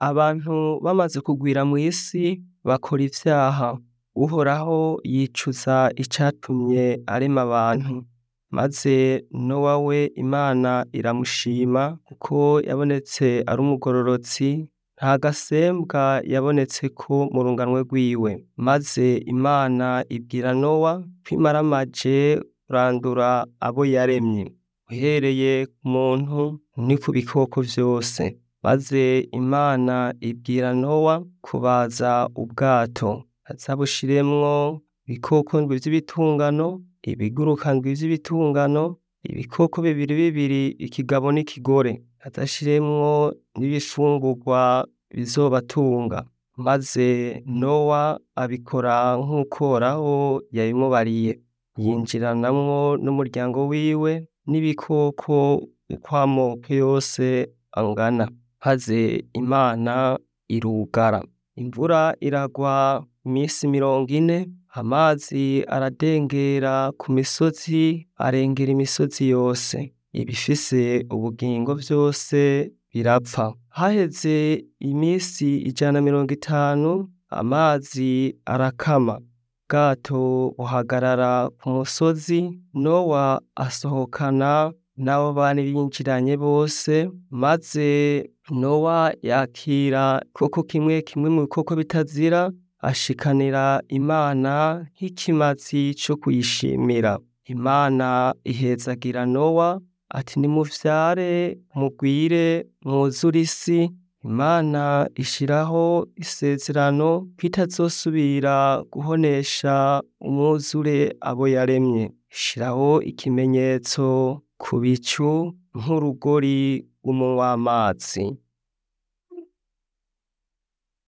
abantu bamaze kugwira mw'isi bakora ivyaha, uhoraho yicuza icatumye arema abantu, maze nowa we imana iramushima kuko yabonetse ari umugororotsi, nta gasembwa yabonetseko mu runganwe rwiwe, maze imana ibwira nowa ko imaramaje kurandura abo yaremye, uhereye ku muntu ni ku bikoko vyose, maze imana ibwira nowa kubaza ubwato, aze abushiremwo ibikoko ndwi vy'ibitungano, ibiguruka ndwi vy'ibitungano, ibikoko bibiri bibiri ikigabo n'ikigore, aze ashiremwo n'ibifungurwa bizobatunga, maze nowa abikora nkuko uhoraho yabimubariye, yinjiranamwo n'umuryango wiwe n'ibikoko uko amoko yose angana, maze imana irugara, imvura iragwa imisi mirongo ine, amazi aradengera ku misozi arengera imisozi yose, ibifise ubugingo vyose birapfa, haheze imisi ijana na mirongo itanu amazi arakama, ubwato buhagarara ku musozi, nowa asohokana n'abo bari binjiranye bose, maze nowa yakira igikoko kimwe kimwe mu bikoko bitazira, ashikanira imana nk'ikimazi co kuyishimira, imana ihezagira nowa ati nimuvyare mugwire mwuzure isi, imana ishiraho isezerano ko itazosubira guhonesha umwuzure abo yaremye, ishiraho ikimenyetso ku bicu nk'urugori rw'umunwa w'amazi.